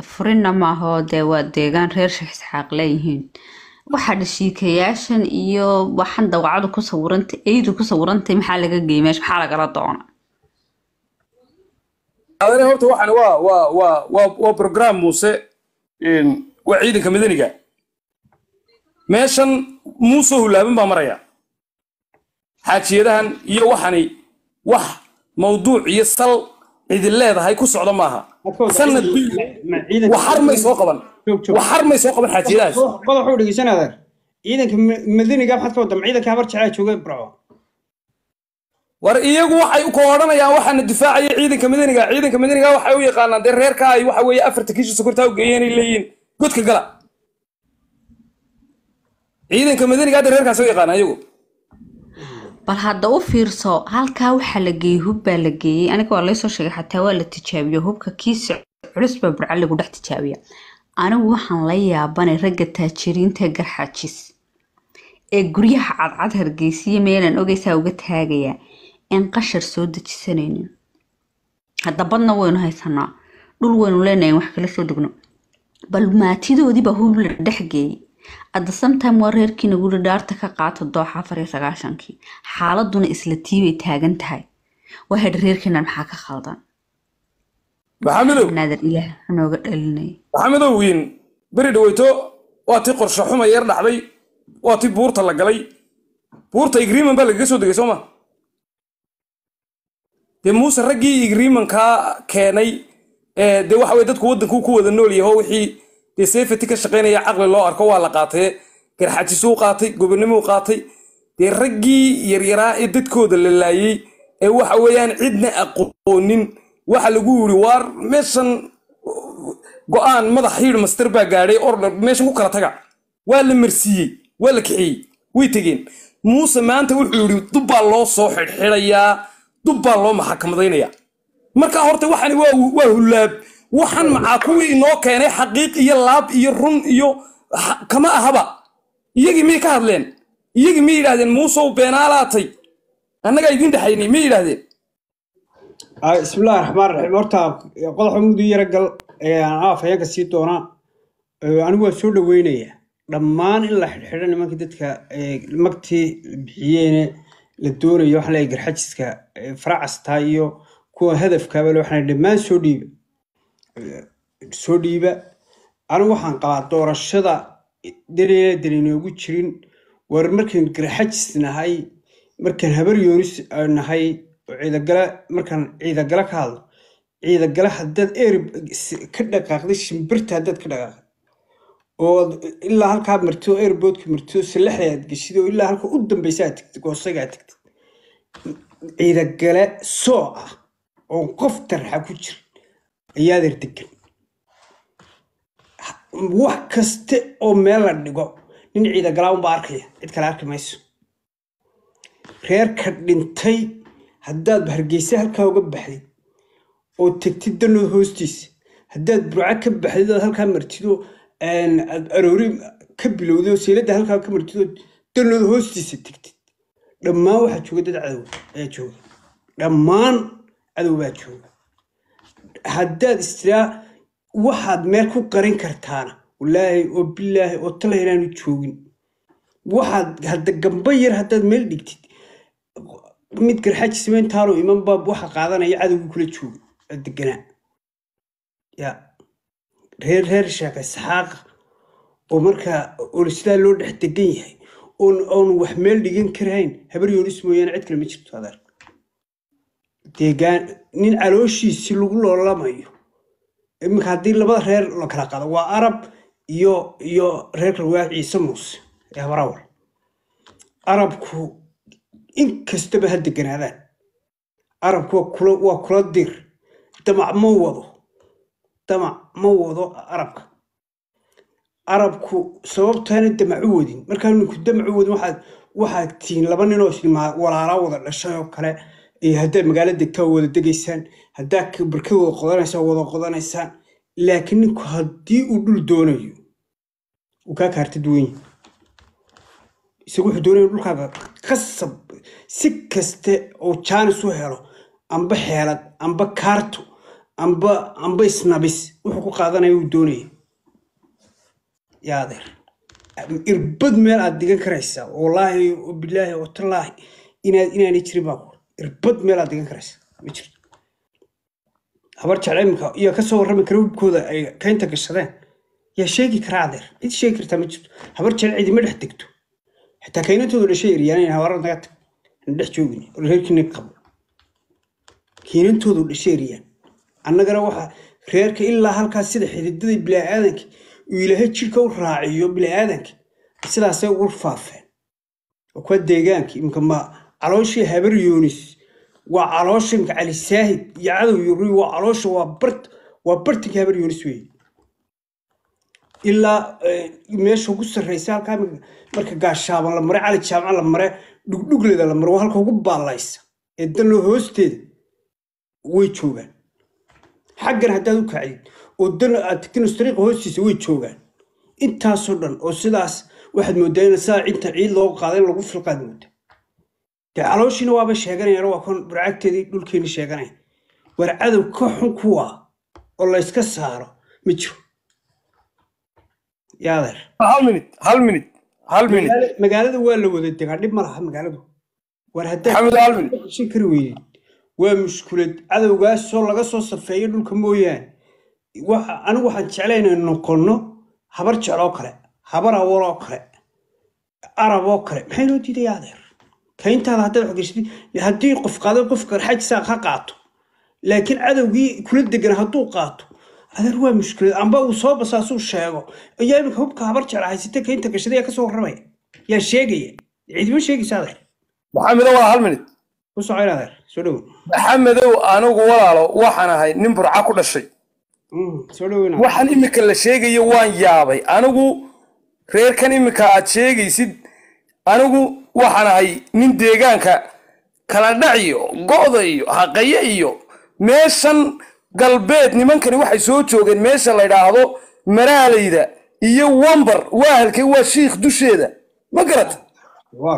furinna maahoo dee waa deegaan reer sheekh isxaaq leeyihiin waxaa dhashiikayaashan iyo waxan dawacadu ku sawirantay eydu ku sawirantay maxaa laga geeyay meesha maxaa lagala doona adane horta waxaan waa waa waa waa waa program muuse een, waa ciidanka madaniga meeshan muuse hulaaban baa maraya xaajiyadahan iyo waxani wax mawduuc iyo sal idin leedahay ku socda maaha sanad bil waxar may soo qaban waxar may soo qaban xaajiyadahaas qodox u dhegeysan adeer ciidanka ma- madaniga maxaad ka wadda ma ciidanka habar jeclaa jooga burco war iyagu waxay ku odhanayaan waxaana difaacaya ciidanka madaniga ciidanka madaniga waxay u yaqaanaan dee reerka ay waxa weeye afarta kiisha sokortaa u geeyeen ay leeyihiin godka gala ciidanka madaniga hadda reerkaas u yaqaanaan iyagu bal hadda u fiirso halkaa waxaa la geeyey hub baa la geeyey aniga waa laysoo sheegay xataa waa la tijaabiyo hubka kiisa culus baa burca lagu dhex tijaabiya anigu waxaan la yaabanay ragga taajiriinta garxajis ee guryaha cadcad hargeysiya meelaan ogeysaa uga taagaya in qashar soo dejisanaynin hadda badna waynu haysanaa dhul waynu leenahay in wax kala soo degno bal maatidoodiibaa hub la dhex geeyey adda sometime waa reerkiina guri dhaarta ka qaata dooxa afar iyo sagaashankii xaaladuna isla tiibay taagan tahay waa hedha reerkiina maxaa ka khaldan maxamedow naadir ilaah hanooga dhalinay maxamedow wiin beri dhaweyto waa tii qorshe xuma yar dhacday waa tii buurta la galay buurta igriiman baa lagaga soo degay soo ma dee muuse raggii igriimankaa keenay ee dee waxa weye dadku waddankuu ku wada nool yaho wixii dee safety ka shaqaynaya caqli loo arko waa la qaatay garxajisuu qaatay gobonimuu qaatay dee raggii yaryaraa ee dadkooda la laayey ee waxa weeyaan cidna aqoonin waxa lagu yiri waar meeshan go-aan madax hiir master baa gaadhay order meeshan ku kala taga waa la marsiiyey waa la kixiyey way tegeen muuse maanta wuxuu yidhi dubbaa loo soo xidhxidhayaa dubbaa loo maxakamadaynayaa marka horta waxani waa waa hulaab waxan macaa kuwii inoo keenay xaqiiq iyo laab iyo run iyo ha- kama ahaba iyagii miyay ka hadleen iyagii miyay yidhahdeen muusow beenaalaatay annagaa idiin dhexaynay miyay yidhahdeen Ah, bismillahi raxmaan raxiim horta qodoxa muddo yara gal ee aan afhayeenka sii doonaa ee, anigu waa soo dhaweynaya dhammaan in la xidhxidho nimankii dadka ee, magtii bixiyeene la doonayo waxaa leeyahay garxajiska ee, faracasta iyo kuwa hadafkaaba le waxaan dhammaan soo dhiiba soo dhiiba anigu waxaan qabaa doorashada dareena dareenoogu jirin war markaan garxajis nahay markaan habar yoonis aan nahay oo ciidagale markaan ciidagale ka hadlo ciidagale haddaad eer ka dhaqaaqday shimbirta haddaad ka dhaqaaqday oo ilaa halkaa marto airboodka marto salaxda aad geshid oo ilaa halka u dambeysa aad tagtid goosaga aad tagtid ciidagale soo ah oo qof tarxa ku jira ayaad erdegan wax kaste oo meel la dhigo nin ciidagalaa unbaa arkaya cid kale arki mayso reerka dhintay haddaad hargeysa halkaa uga baxdid oo tegtid danood hoostiisa haddaad burco ka baxdid ood halkaa martido aad aroori ka bilowday oo seelada halkaa ka martid oo danood hoostiisa tegtid dhammaan waxaa jooga dad cadow ayaa jooga dhammaan cadow baa jooga haddaad istiraa waxaad meel ku qarin kartaana walaahi oo bilaahi oo tala inaanu joogin waxaad hadda gamba yar haddaad meel dhigtid mid garxaji samayntaanu imanba waxa qaadanaya cadowgii kula jooga oo deganaa ya reer reer sheeka isxaaqa oo markaa oo sidaa loo dhex degan yahay oon oon wax meel dhigan karahayn habar yoonis mooyaane cid kale ma jirto adeer deegaan nin calooshiisi lagu loolamayo iminka haddii labada reer la kala qaado waa arab iyo iyo reerka waa ciise muuse ee habarawal arabku in kastaba ha deganaadaan arabku waa kula waa kula dir damac ma wado damac ma wado arabka arabku sababtaana damacu wadin markaa ninku damacu wadin waxaad waxaad tihiin laba ninoo ismaa walaalaa wada dhashay oo kale iyo haddaad magaalo degtaa wada degaysaan haddaad barkad wada qodanaysaan wada qodanaysaan laakiin ninku haddii uu dhul doonayo uu kaa kaarta duwan yahay isagu wuxuu doonaya dhulkaaga qasab si kaste oo jaanis u helo amba xeelad amba kaarto amba amba isnabis wuxuu ku qaadanaya uu doonaya yaa adeer irbad meel aad digan karaysaa wallaahi bilaahi watallaahi inaad inaanay jirin baa ku irbad meel aad digan karaysaa ma jirto habar jecel iminka iyo kasoo warrami kara hubkooda ay kaynta gashadeen yaa sheegi karaa adeer cid sheegi kartaa ma jirto habar jecel cidima dhex degto xitaa kaynantoodu dhashay eryaanayn habaara naga tag aan dhex joogin oo reerkiina qabo kiinantoodu dhashay eryaan annagana waxa reerka ilaa halkaas sida xididada bilaaaadanka uu ilaahay jidhka u raaciyo bilaaaadanka sidaasay ugu faafeen waa kuwa deegaanka imika ma calooshii habar yoonis waa caloosha imika cali saahid iyo cadow yuri waa caloosha waa bart waa bartinka habar yoonis weeye ilaa meesha ugu sarreysa halkaa marka gaashaaban la mare cali jaamaca la mare dhugdhugleda la mare waa halka ugu baallaysa ee danloo hoosteeda way joogaan xaggan haddaad u kacdid oo dan aad tagtin dariiqa hoostiisa way joogaan intaasoo dhan oo sidaas waxaad moodaa in saa inta ciid looga qaaday in lagu filqaad mooda dee calooshiina waaba sheeganayaan waa kan burcagteedii dhulkeeni sheeganaya war cadow ka xun kuwa oo la yska saaro ma jiro yaadeer hal minute hal minute hal minute Magaala- magaalada waa la wada degaa dhib ma laha magaaladu war haddaad maxamed hal minute shin kari weydid waa mushkulad cadowgaasoo laga soo safeeyo dhulka mooyaane waxa- anigu waxaan jeclay inay noqonno habar jecloo kale habar awaloo kale arab oo kale maxay noo diiday adeer kayntaada haddaad wax gashid haddii qof qaado qof qarxajisaa ha qaato laakiin cadowgii kula degan hadduu qaato adeer waa mushkilad amba uu soo basaasuu sheego ayaa iminka hubka habar jecla haysata kaynta gashada yaa kasoo warramaya yaa sheegaya cidima sheegaysa adeer maxamedow waa hal minute ku socoyn adeer soo dhowow maxamedow anigu walaalo waxaan ahay nin burca ku dhashay Mm, soo dhoweyna waxaan imika la sheegayo waan yaabay anigu reerkan imika aad sheegaysid anigu waxaan ahay nin deegaanka kala dhac iyo go'da iyo haqaye iyo meeshan galbeed nimankani waxay soo joogeen meesha la yidhaahdo maraalayda iyo wambar waa halkay waa shiikh dusheeda ma garata war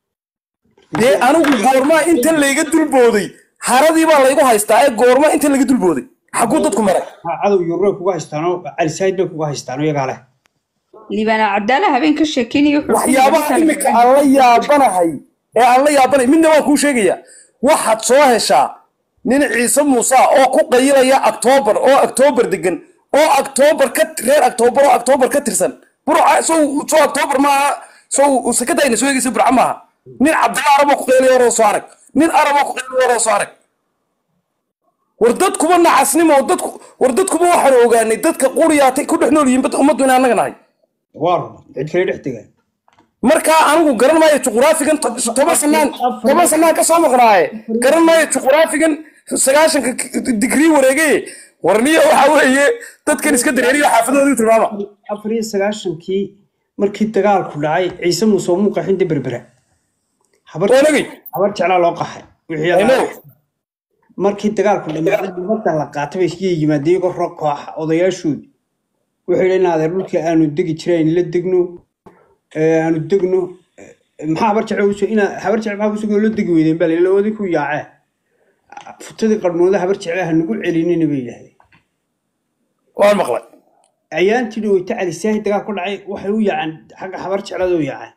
dee anigu goormaa inta layga dulbooday haradii baa laygu haystaa ee goormaa inta laga dulbooday xaguu dadku maray ha cadow yurre kuga haystaanoo calisaid bay kuga haystaanoo iyagaa leh liibana cabdaala habeen ka sheekeynaya wuxuu ku waxyaabaha yidhi imika aan la yaabanahay ee aan la yaabanahay midna waan kuu sheegaya waxaad soo heshaa nin ciise muuse ah oo ku qayilaya octoobar oo octoobar degan oo octoobar ka reer octoobar oo octoobar ka tirsan burca sow soo octoobar maaha sow sakadayna soo egeysa burca maaha nin cabdilla araboo ku qaylaya horoo soo arag nin araboo ku qaylaya horoo soo arag war dadkuba nacasnimo dadku war dadkuba waxaan ogaanay dadka quriyaatay ku dhex nool yihiin bad ummaddu inaan annaga nahay war cid kale dhex degaan markaa anigu garan maayo juquraafigan to- toban sanaan toban sanaan ka soo maqnaaye garan maayo juquraafigan sagaashanka digrii wareegaye warniya waxa weeye dadkan iska dareeriyo xaafadooda tilmaama afar iyo sagaashankii markii dagaalku dhacay ciise muuse oo muu qaxin de berbera habar oonagay habar jeclaa loo qaxay wixii I know. ahaa. markii dagaalku dhamaaday nabadda la qaatay bay iska yimaadeen iyagoo rog kooxa odayaashoodi waxay yidhi in adeer dhulkii aanu degi jirayn la degno ee, aanu degno ee, maxaa habar jecel usoo inaa habar jecel maxaa kusoo la degi weydeen baa layidhi lawadii ku yaacee futadii qarnooda habar jecel ha nagu celinina bay yidhahdeen waan maqlay ayaantii dhaweyta cali saahi dagaal ku dhacay waxay u yaaceen xagga habar jeclada u yaaceen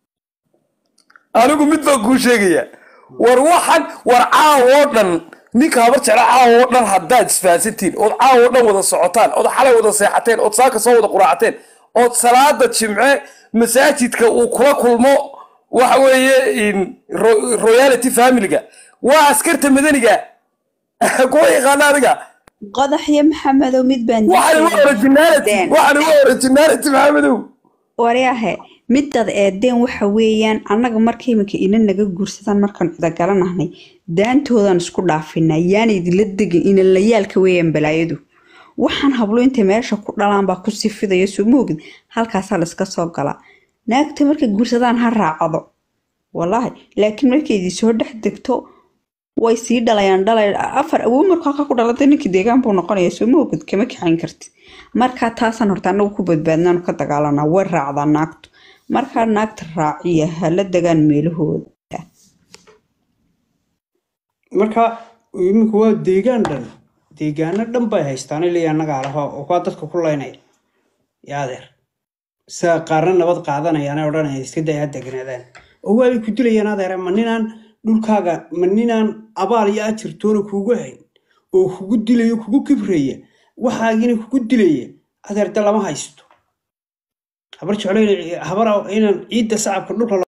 anigu mid baan kuu sheegaya war waxan war caawoo dhan ninka habar jecla caawoo dhan haddaad isfahansantiin ood caawoo dhan wada socotaan ood xalay wada seexateen ood saaka soo wada quraacateen ood salaada jimce masaajidka uu kula kulmo waxa weeye in ro- royality familiga waa askarta madaniga kuwa yaqaana adiga qodaxyo maxamedow mid baan waxaan uga originality Deen. waxaan uga originality maxamedow waryahe midad eedeen waxa weeyaan annaga marka iminka ina naga guursadaan markaan cudagalannahnay daantoodan isku dhaafinaa yaan idinla degin inalayaalka weeyaan balaayadu waxaan hablo intay meesha ku dhalaan baa ku sifidaya soo moogid halkaasaa layska soo galaa naagta markay guursadaan ha raacdo wallaahi laakiin markay idin soo dhex degto way sii dhalayaan dhalay afar awow markuu halkaa ku dhalatay ninkii deegaan buu noqonaya soo moogid kama kaxayn kartid markaa taasaan horta annagu ku badbaadnaanu ka dagaalanaa way raacdaa naagtu markaa naagta raaciya hala degaan meelahooda marka imika waa deegaan dhan deegaano dhan bay haystaan ilaa annagaa laho oo kuwaa dadka ku laynaya yaa adeer saa qaarna nabad qaadanayaan odhanaya iska day ha degnaadaan oo waabay ku dilayaan adeer ma ninaan dhulkaaga ma ninaan abaal iyo ajirtoona kuugu hayn oo kugu dilayo kugu kibraya waxaagina kugu dilaya adeer de lama haysto habar jeclo habar inaan ciidda sacabka dhulka